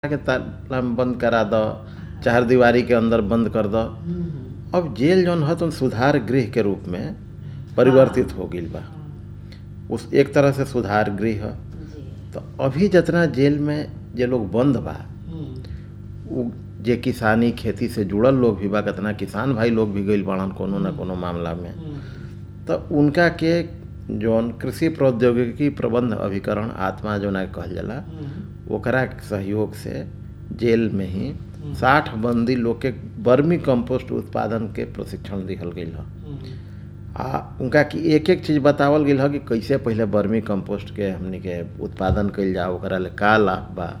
के ताला में बंद करा दो चार दीवारी के अंदर बंद कर दो अब जेल जौन है तो सुधार गृह के रूप में परिवर्तित हो गई बा उस एक तरह से सुधार गृह है जी तो अभी जितना जेल में जे लोग बंद बा हम्म, उ जे किसानी खेती से जुड़ल लोग भी बा कितना किसान भाई लोग भी गइल बाड़न कोनो न कोनो मामला में हम्म, तो उनका के जौन कृषि प्रौद्योगिकी प्रबंध अभिकरण आत्मा जौन कहल जाला हम्म, ओकरा के सहयोग से जेल में ही साठ बंदी लोग के वर्मी कंपोस्ट उत्पादन के प्रशिक्षण दिहल गई है हम्म, आ उनका कि एक एक चीज़ बतावल गई है कि कैसे पहले वर्मी कंपोस्ट के हमनी के उत्पादन कइल जाओ ओकरा ले का लाभ बा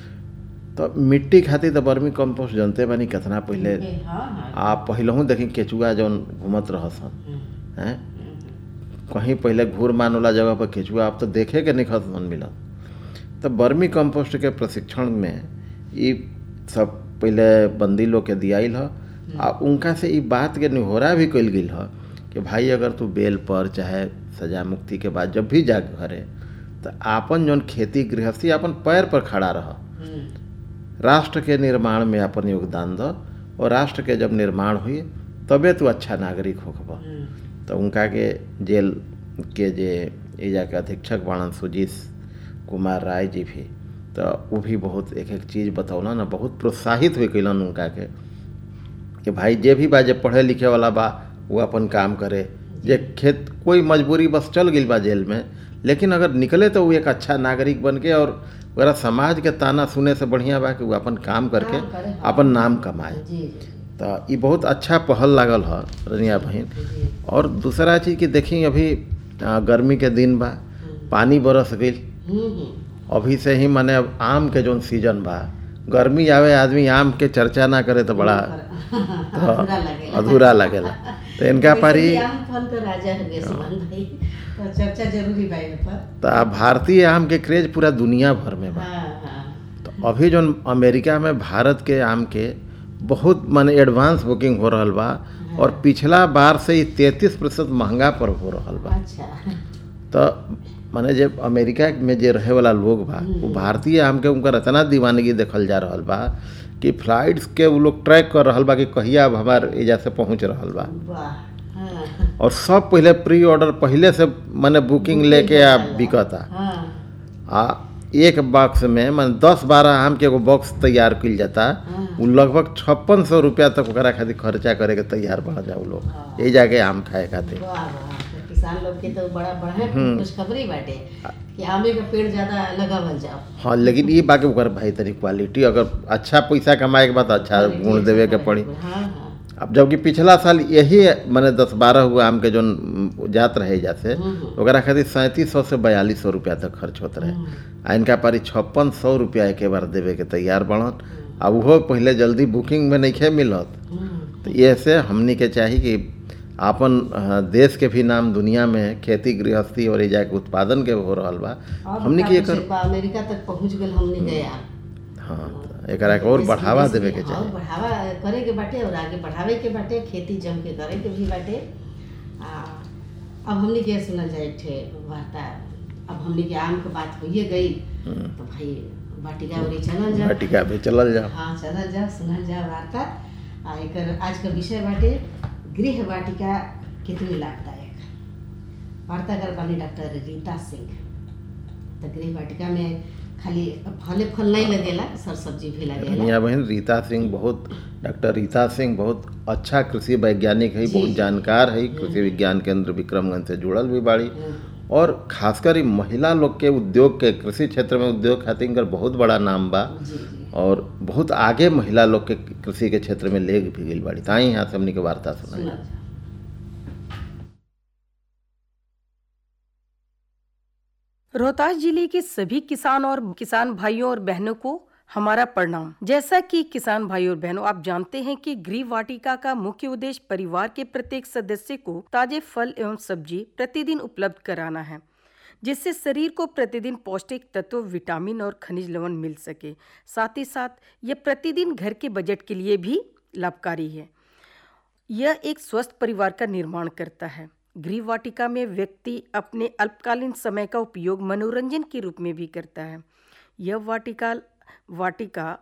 तो मिट्टी खातिर तो वर्मी कंपोस्ट जनते बानी कितना पहले ओके, हाँ हाँ आ पहलहू देखी केचुआ जौन घूमत रहसन हम्म, हैं हम्म, कहीं पहले घूर मान वाला जगह पर केचुआ अब तो देखे के नहीं खसन मिलत तो वर्मी कंपोस्ट के प्रशिक्षण में ई सब पहले बंदी लोग के दियाइल ह आ उनका से ई बात के निहोरा भी कइल गेल ह कि भाई अगर तू बेल पर चाहे सजा मुक्ति के बाद जब भी जा घरे तो आपन जौन खेती गृहस्थी अपन पैर पर खड़ा रह हम्म, राष्ट्र के निर्माण में अपन योगदान दो और राष्ट्र के जब निर्माण हुई तबे तू अच्छा नागरिक होखबा हम्म, तो उनका के जेल के जे एजा के अधीक्षक बाणन सुजीत कुमार राय जी भी तो वो भी बहुत एक एक चीज़ बतौला ना बहुत प्रोत्साहित हुई कैलन उनका के कि भाई जे भी बा जे पढ़े लिखे वाला बा वो अपन काम करे जे खेत कोई मजबूरी बस चल गई बा जेल में लेकिन अगर निकले तो वो एक अच्छा नागरिक बन के और वगैरह समाज के ताना सुने से बढ़िया बा कि वो अपन काम करके काम करे, हाँ। अपन नाम कमाए जी जी तो ये बहुत अच्छा पहल लागल है रनिया बहन जी और दूसरा चीज़ कि देखी अभी आ, गर्मी के दिन बा पानी बरस गई हम्म, हम्म, अभी से ही माने अब आम के जौन सीजन बा गर्मी आवे आदमी आम के चर्चा ना करे तो बड़ा तो अधूरा लगेला अधूरा लगेला तो इनका वैसे पारी भी आम फल का राजा है गे सुमन भाई तो चर्चा जरूरी बा इन पर तो अब भारतीय आम के क्रेज पूरा दुनिया भर में बा हाँ हाँ तो अभी जौन अमेरिका में भारत के आम के बहुत माने एडवांस बुकिंग हो रहल बा और पिछला बार से ही तैंतीस प्रतिशत महंगा पर हो रहल बा अच्छा तो माने जे अमेरिका में जे रहे वाला लोग बा वो भारतीय आम के उनकर इतना दीवानगी देखल जा रहल बा कि फ्लाइट्स के वो लोग ट्रैक कर रहल बा कि कहिया अब हमार एजा से पहुंच रहल बा वाह हाँ और सब पहले प्री ऑर्डर पहले से माने बुकिंग लेके आ बिकता हाँ आ एक बॉक्स में माने दस बारह आम के एगो बॉक्स तैयार कइल जाता हाँ। वो लगभग छप्पन सौ रुपया तक ओकरा खातिर खर्चा करे के तैयार बढ़ जाओ लोग हाँ। ये जाके आम खाए खातिर वाह वाह तो किसान लोग के तो बड़ा बढ़िया खुशखबरी बाटे कि आमे का पेड़ ज्यादा लगावल जाओ हाँ लेकिन ये बाकी ओकर भाई तनी क्वालिटी अगर अच्छा पैसा कमाए के बाद अच्छा गुण देवे के पड़ी हाँ हाँ अब जबकि पिछला साल यही मैंने दस बारह हुआ आम के जौन उम, जात रहे जैसे हम्म, ओकरा खातिर सैंतीस सौ से बयालीस सौ रुपया तक खर्च होत रहे आ इनका पारी छप्पन सौ रुपया एक बार देवे के तैयार बढ़न आ उहो पहले जल्दी बुकिंग में नहीं मिलत हम्म, तो ये से हमनी के चाही कि आपन अ, देश के भी नाम दुनिया में खेती गृहस्थी और एजा के उत्पादन के हो रहल बा और हमनी के बता एकर कुछ बा, अमेरिका तक पहुंच गए हमने गया हाँ तो एकरा के और बढ़ावा देवे के और चाही बढ़ावा करे के बाटे और आगे बढ़ावे के बाटे खेती जम के करे के भी बाटे आ, अब हमने के सुनल जाए ठे वार्ता अब हमने के आम के बात होइए गई तो भाई वाटिका उरी चलल जाओ वाटिका भी चलल जाओ हाँ चलल जाओ सुनल जाओ वार्ता आ एकर आज का विषय बाटे गृह वाटिका कितनी लाभदायक वार्ता कर बानी डॉक्टर रीता सिंह तो गृह वाटिका में खाली फले फल नहीं लगेला सर सब्जी भी लगेला मियाँ बहन रीता सिंह बहुत डॉक्टर रीता सिंह बहुत अच्छा कृषि वैज्ञानिक है जी। बहुत जानकार है कृषि विज्ञान केंद्र विक्रमगंज से जुड़ल भी बाड़ी हम्म, और खासकर ई महिला लोग के उद्योग के कृषि क्षेत्र में उद्योग खातिर इनकर बहुत बड़ा नाम बा जी जी और बहुत आगे महिला लोग के कृषि के क्षेत्र में ले भी गई बाड़ी ताई यहाँ से हमनी के वार्ता सुनल सुनल जाओ रोहतास जिले के सभी किसान और किसान भाइयों और बहनों को हमारा प्रणाम जैसा कि किसान भाइयों और बहनों आप जानते हैं कि गृह वाटिका का मुख्य उद्देश्य परिवार के प्रत्येक सदस्य को ताजे फल एवं सब्जी प्रतिदिन उपलब्ध कराना है जिससे शरीर को प्रतिदिन पौष्टिक तत्व विटामिन और खनिज लवण मिल सके साथ ही साथ यह प्रतिदिन घर के बजट के लिए भी लाभकारी है यह एक स्वस्थ परिवार का निर्माण करता है गृह वाटिका में व्यक्ति अपने अल्पकालीन समय का उपयोग मनोरंजन के रूप में भी करता है यह वाटिका वाटिका